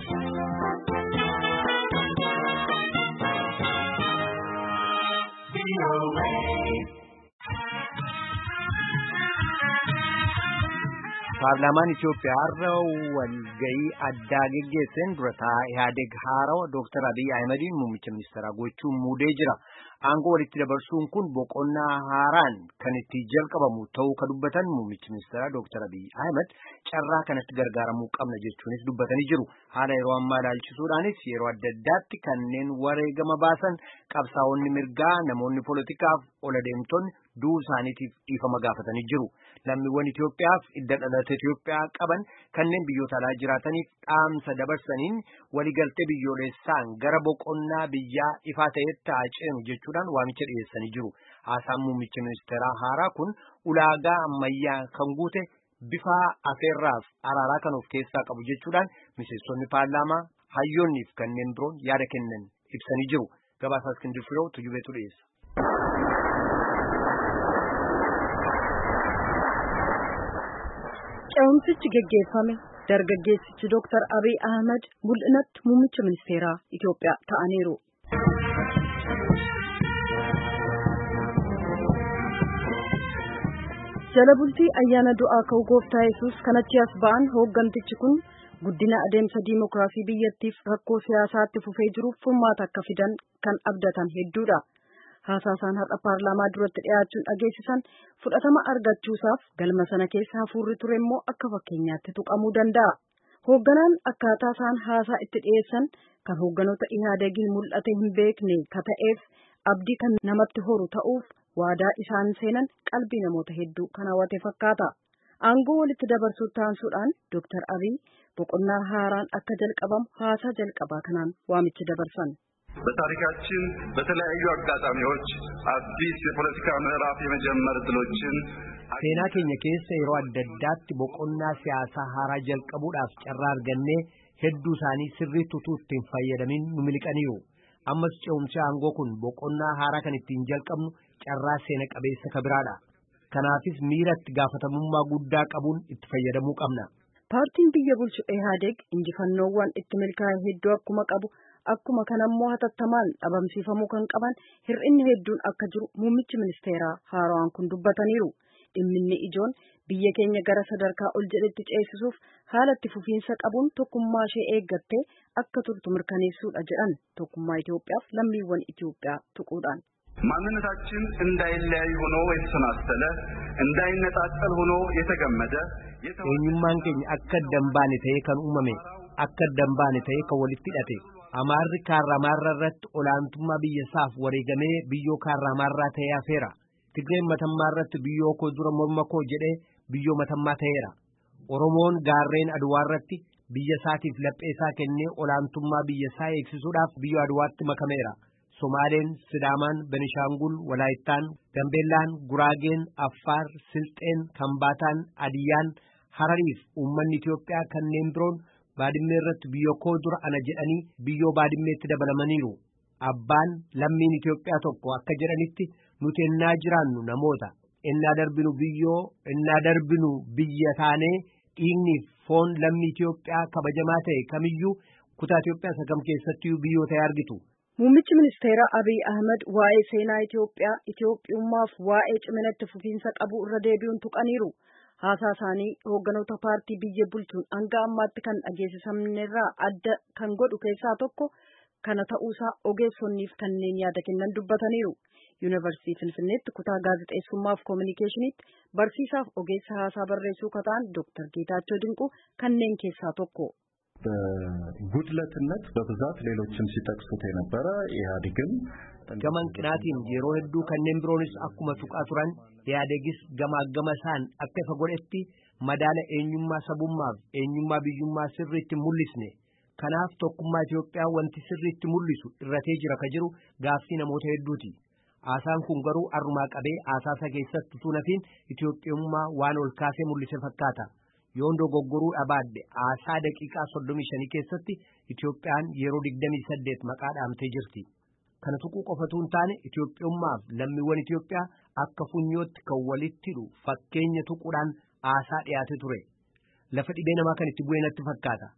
Paarlaamaan Itoophiyaa har'a walgahii addaa geggeesseen dura taa'aa Ihaadeg haarawa Dooktar Abiyyi Ahimadiin muummicha ministeeraa gochuun muudee jira. Aangoo walitti dabarsuun kun boqonnaa haaraan kan itti jalqabamu ta'uu ka dubbatan muummichi ministeeraa Dooktar Abiyyi Ahimad carraa kanatti gargaaramuu qabna jechuunis dubbatanii jiru. Haala yeroo ammaa ilaalchisuudhaanis yeroo adda addaatti kanneen wareegama baasan qabsaa'onni mirgaa namoonni poolitikaaf ola deemtonni du'uu isaaniitiif dhiifama gaafatanii jiru. Lammiiwwan Itoophiyaaf idda dhalata Itoophiyaa qaban kanneen biyyoota alaa jiraataniif dhaamsa dabarsaniin waliigaltee biyyoolessaan gara boqonnaa biyyaa ifaa ta'etti haa ceenu jechuudhaan waamicha dhiyeessanii jiru. Haasaan muummicha ministeeraa haaraa kun ulaagaa ammayyaa kan guute bifa afeerraaf araaraa kan of keessaa qabu jechuudhaan miseensonni paarlaamaa hayyoonniif kanneen biroon yaada kennan ibsanii jiru. Gabaasaa Iskindir Firoo Tujubeetu dhiyeessa. Ce'umsichi geggeeffame dargaggeessichi Dooktar Abiy Ahmad mul'inatti muummicha ministeeraa Itoophiyaa ta'aniiru. Jala bultii ayyaana du'aa ka'uu gooftaa Yesuus kanatti as ba'an hooggantichi kun guddina adeemsa diimokiraasii biyyattiif rakkoo siyaasaatti fufee jiruuf furmaata akka fidan kan abdatan hedduudha. Haasaasaan har'a paarlaamaa duratti dhiyaachuun dhageessisan fudhatama argachuusaaf galma sana keessa hafuurri ture immoo akka fakkeenyaatti tuqamuu danda'a. Hoogganaan akkaataa isaan haasaa itti dhiyeessan kan hoogganoota ihaadegiin mul'ate hin beekne ka ta'eef abdii kan namatti horu ta'uuf waadaa isaan seenan qalbii namoota hedduu kan hawwate fakkaata. Aangoo walitti dabarsuu taansuudhaan Dooktar Abiy boqonnaa haaraan akka jalqabamu haasaa jalqabaa kanaan waamicha dabarsan. በታሪካችን በተለያዩ አጋጣሚዎች አዲስ የፖለቲካ ምዕራፍ የመጀመር እድሎችን seenaa keenya keessa yeroo adda addaatti boqonnaa siyaasaa haaraa jalqabuudhaaf carraa argannee hedduu isaanii sirriitti utuu ittiin fayyadamin nu miliqaniiru ammas ce'umsi aangoo kun boqonnaa haaraa kan ittiin jalqabnu carraa seena qabeessa kabiraadha kanaafis miira itti gaafatamummaa guddaa qabuun itti fayyadamuu qabna. Paartiin biyya bulchu Ehaadeg injifannoowwan itti milkaa'e hedduu akkuma qabu akkuma kanammoo hatattamaan dhabamsiifamuu kan qaban hir'inni hedduun akka jiru muummichi ministeeraa haaraan kun dubbataniiru. Dhimminni ijoon biyya keenya gara sadarkaa ol jedhetti ceesisuuf haala itti fufiinsa qabuun tokkummaa ishee eeggattee akka turtu mirkaneessuudha jedhan tokkummaa Itoophiyaaf lammiiwwan Itoophiyaa tuquudhaan. ማንነታችን እንዳይለያይ ሆኖ የተሰናሰለ እንዳይነጣጠል ሆኖ የተገመደ eenyummaan keenya akka adda hin baane ta'ee kan uumame akka adda hin baane ta'ee kan walitti hidhate amaarri kaarramaarra irratti olaantummaa biyya isaaf wareegamee biyyoo kaarramaarraa ta'ee hafeera tigreen matammaa irratti biyyoo koo dura morma koo jedhee biyyoo matammaa ta'eera oromoon gaarreen aduwaa irratti biyya isaatiif laphee isaa kennee olaantummaa biyya isaa eegsisuudhaaf biyyoo aduwaatti makameera somaaleen sidaamaan benishaangul walaayittaan gambeellaan guraageen affaar silxeen kambaataan adiyyaan harariif uummanni Itoophiyaa kanneen biroon baadimmee irratti biyyoo koo dura ana jedhanii biyyoo baadimmeetti dabalamaniiru. Abbaan lammiin Itoophiyaa tokko akka jedhanitti nuti ennaa jiraannu namoota ennaa darbinu biyyoo ennaa darbinu biyya taanee dhiigniif foon lammii Itoophiyaa kabajamaa ta'e kamiyyuu kutaa Itoophiyaa sagam keessattiyyuu biyyoo ta'e argitu. Muummichi ministeeraa Abiy Ahmed waa'ee seenaa Itoophiyaa, Itoophiyummaaf waa'ee cimina itti fufiinsa qabu irra deebi'uun tuqaniiru. Haasaa isaanii hoogganoota paartii biyya bulchuun hanga ammaatti kan dhageessisamnerraa adda kan godhu keessaa tokko kana ta'uusaa ogeessonniif kanneen yaada kennan dubbataniiru. Yuunivarsiitii Finfinneetti kutaa gaazexeessummaaf koominikeeshiniitti barsiisaaf ogeessa haasaa barreessuu kataan Dooktar Geetaachoo Dinquu kanneen keessaa tokko. በጉድለትነት በብዛት ሌሎችም ሲጠቅሱት የነበረ ኢህአዴግም gama hanqinaatiin yeroo hedduu kanneen biroonis akkuma tuqaa turan ihaadegis gamaa gama isaan akka ifa godhetti madaala eenyummaa sabummaaf eenyummaa biyyummaa sirriitti mul'isne kanaaf tokkummaa Itoophiyaa wanti sirriitti mul'isu irratee jira ka jiru gaaffii namoota hedduuti. Haasaan kun garuu arrumaa qabee haasaasa keessatti utuu nafiin Itoophiyummaa waan ol kaasee mul'ise fakkaata. Yoon dogoggoruu dhabaadde haasaa daqiiqaa soddomii shanii keessatti Itoophiyaan yeroo digdamii saddeet maqaa dhaamtee jirti. Kana tuquu qofatu hin taane Itoophiyummaaf lammiiwwan Itoophiyaa akka funyootti kan walitti hidhu fakkeenya tuquudhaan haasaa dhiyaate ture. Lafa dhibee namaa kan itti bu'ee natti fakkaata.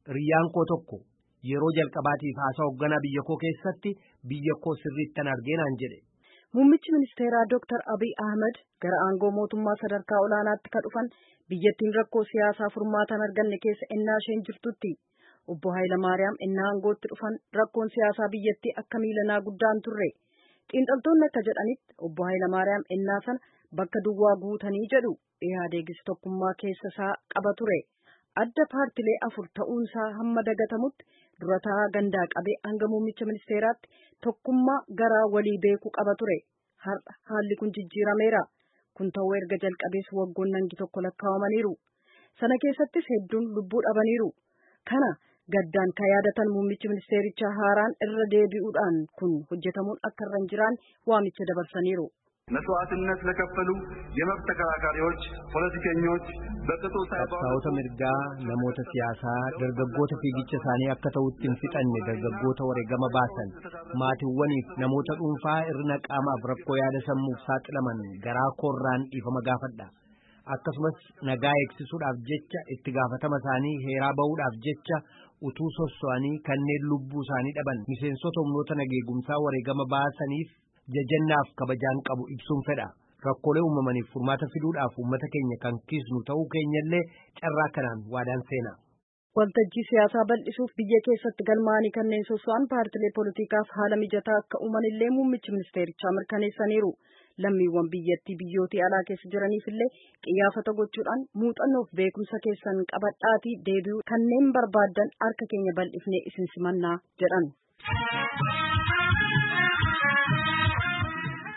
riyyaan koo tokko yeroo jalqabaatiif haasaa hoogganaa biyya koo keessatti biyya koo sirriittan argeenaan jedhe. Muummichi ministeeraa Dr. Abiy Ahmed gara aangoo mootummaa sadarkaa olaanaatti ka dhufan biyyattiin rakkoo siyaasaa furmaatan arganne keessa ennaa isheen jirtutti. Obbo Hayilamaariyaam ennaa aangootti dhufan rakkoon siyaasaa biyyattii akka miilanaa guddaan turre. Xiinxaltoonni akka jedhanitti obbo Hayilamaariyaam ennaa sana bakka duwwaa guutanii jedhu Ihaadeegis tokkummaa keessa isaa qaba ture. Adda paartilee afur ta'uunsaa hamma dagatamutti durataa gandaa qabee hanga muummicha ministeeraatti tokkummaa garaa walii beekuu qaba ture. Har'a haalli kun jijjiirameera. Kun ta'uu erga jalqabees waggoon nangi tokko lakkaa'amaniiru. Sana keessattis hedduun lubbuu dhabaniiru. Kana gaddaan ka yaadatan muummichi ministeerichaa haaraan irra deebi'uudhaan kun hojjetamuun akka irra hin jiraan waamicha dabarsaniiru. መስዋዕትነት ለከፈሉ የመብት ተከራካሪዎች፣ ፖለቲከኞች በቅጡ qabsaa'ota mirgaa namoota siyaasaa dargaggoota fiigicha isaanii akka ta'utti hin fixanne dargaggoota wareegama baasan maatiiwwaniif namoota dhuunfaa irra qaamaaf rakkoo yaada sammuuf saaxilaman garaa koorraan dhiifama gaafadha. akkasumas nagaa eegsisuudhaaf jecha itti gaafatama isaanii heeraa ba'uudhaaf jecha utuu sosso'anii kanneen lubbuu isaanii dhaban miseensota humnoota nageegumsaa wareegama baasaniif jajannaaf kabajaan qabu ibsuun fedha. Rakkoolee uumamaniif furmaata fiduudhaaf uummata keenya kan kiisnu ta'uu keenyallee carraa kanaan waadaan seena. Waltajjii siyaasaa bal'isuuf biyya keessatti galmaa'anii kanneen sosso'an paartilee poolitikaaf haala mijataa akka uumanillee muummichi ministeerichaa mirkaneessaniiru. lammiiwwan biyyattii biyyootii alaa keessa jiraniif illee qiyyaafata gochuudhaan muuxannoof beekumsa keessan qabadhaatii deebi'uu kanneen barbaadan harka keenya bal'ifnee isin simannaa jedhan.